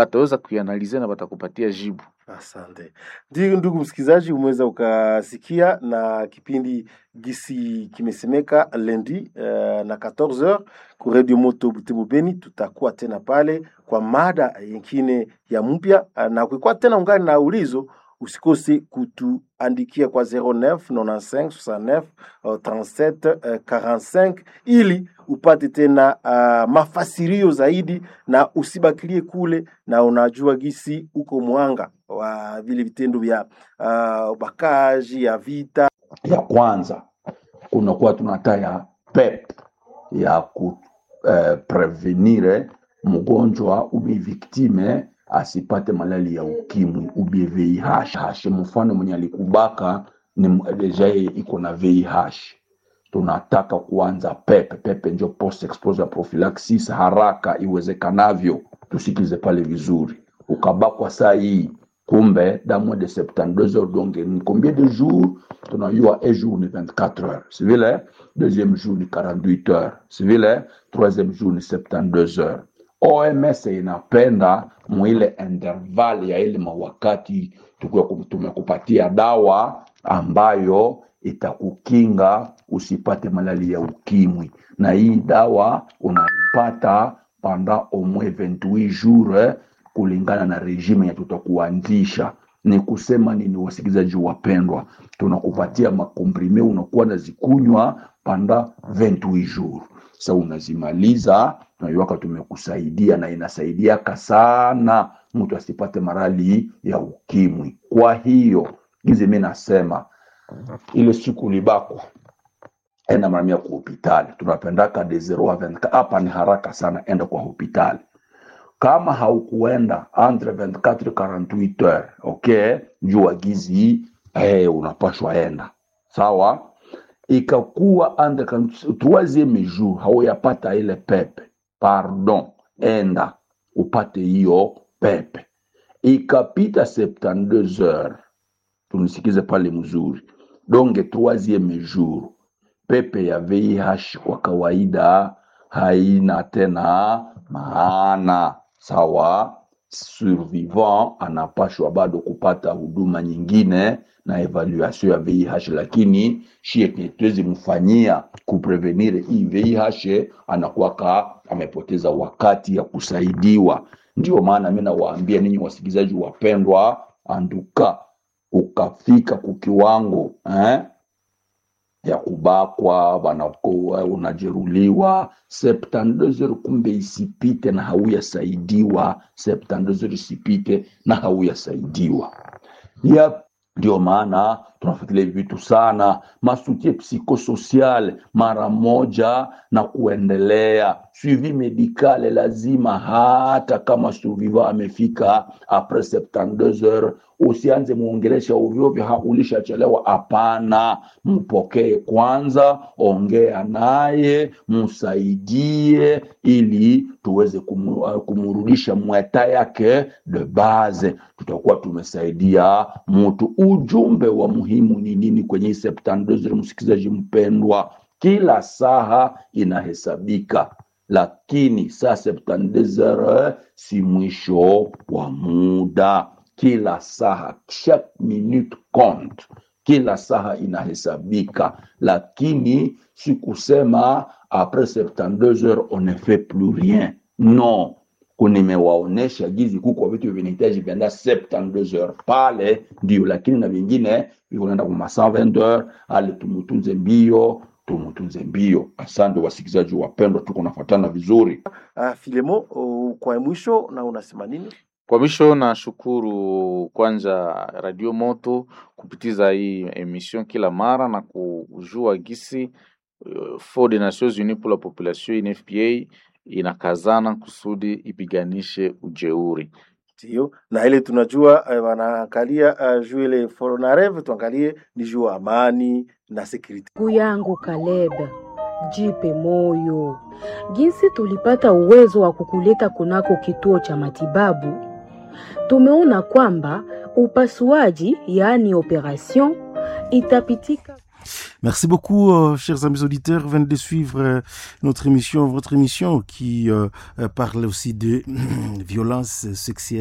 wataweza kuianalize na watakupatia jibu. Asante. Ndio, ndugu msikilizaji, umeweza ukasikia na kipindi gisi kimesemeka lendi uh, na 14h ku Radio Moto Butembo Beni. Tutakuwa tena pale kwa mada nyingine ya mpya, uh, na ukikuwa tena ungali na ulizo usikose kutuandikia kwa 09 95 69 uh, 37 uh, 45 ili upate tena uh, mafasirio zaidi na usibakilie kule, na unajua gisi uko mwanga wa vile vitendo vya uh, ubakaji ya vita. ya kwanza kunakuwa tunataya PEP ya ku eh, prevenire mgonjwa ubi viktime asipate malali ya ukimwi ubie VIH. Mfano mwenye alikubaka ni m- deja yeye iko na VIH, tunataka kuanza PEP. PEP ndio post exposure prophylaxis haraka iwezekanavyo. Tusikize pale vizuri, ukabakwa saa hii kumbe damu de 72 heures donc ni combien de jours tunajua un jour ni 24 heures si vile deuxième jour ni 48 heures si vile troisième jour ni 72 heures OMS inapenda mwile interval ya ile mawakati tukiwa kum- tumekupatia dawa ambayo itakukinga usipate malali ya ukimwi, na hii dawa unaipata pendant au moins 28 jours eh, kulingana na regime ya tutakuanzisha. Ni kusema nini, wasikilizaji wapendwa? Tunakupatia makomprime, unakuwa nazikunywa panda 28 jours. Sasa unazimaliza, tunaiwaka tumekusaidia, na inasaidiaka sana mtu asipate marali ya ukimwi. Kwa hiyo gizi, mi nasema ile siku ulibakwa enda mara mia kwa hospitali, tunapendaka de 0 a 24 hapa ni haraka sana, enda kwa hospitali kama haukuenda entre 24 48 heures okay, jua gizi eh, unapashwa enda sawa. Ikakuwa entre 40 troisieme jour hauyapata ile pepe, pardon, enda upate hiyo pepe. Ikapita 72 heures, tunisikize pale mzuri, donge troisieme jour pepe ya VIH kwa kawaida haina tena maana sawa. Survivant anapashwa bado kupata huduma nyingine na evaluation ya VIH, lakini shie tuwezi mfanyia kuprevenire hii VIH, anakuwaka amepoteza wakati ya kusaidiwa. Ndio maana mi nawaambia ninyi wasikilizaji wapendwa, anduka ukafika kukiwango eh? ya kubakwa wanakuwa unajeruliwa 72 heures, kumbe isipite na hauyasaidiwa. 72 heures isipite na hauyasaidiwa. Yep. Ndio maana tunafuatilia hivi vitu sana, masutie psikosocial mara moja na kuendelea, suivi medikale lazima, hata kama survivant amefika apres 72 heures, usianze muongelesha ovyoovyo, ha ulishachelewa. Hapana, mpokee kwanza, ongea naye, msaidie ili tuweze kumu, uh, kumrudisha mweta yake de base, tutakuwa tumesaidia mtu. Ujumbe wa muhimu ni nini kwenye hii 72 heures, msikilizaji mpendwa? Kila saha inahesabika, lakini saa 72 heures si mwisho wa muda. Kila saha, chaque minute compte, kila saha inahesabika, lakini si kusema apres 72 heures on ne fait plus rien. Non, nimewaonesha gizi kuko vitu vinahitaji vienda 72 heures pale ndio, lakini na vingine vikunaenda kwa 120 heures, ali tumutunze mbio tumutunze mbio. Asante wasikilizaji wapendwa, tuko nafuatana vizuri. Uh, Filemo, uh, kwa mwisho na unasema nini? Kwa mwisho nashukuru kwanza Radio Moto kupitiza hii emission kila mara na kujua gisi uh, Fond des Nations Unies pour la Population UNFPA inakazana kusudi ipiganishe ujeuri. Ndio, na ile tunajua uh, wanaangalia uh, juu ile Fonarev, tuangalie ni juu amani na security. Ndugu yangu Caleb, jipe moyo. Jinsi tulipata uwezo wa kukuleta kunako kituo cha matibabu, tumeona kwamba upasuaji, yaani operation, itapitika Merci beaucoup, euh, chers amis auditeurs. Venez de suivre euh, notre émission, votre émission qui euh, parle aussi de violence sexuelle.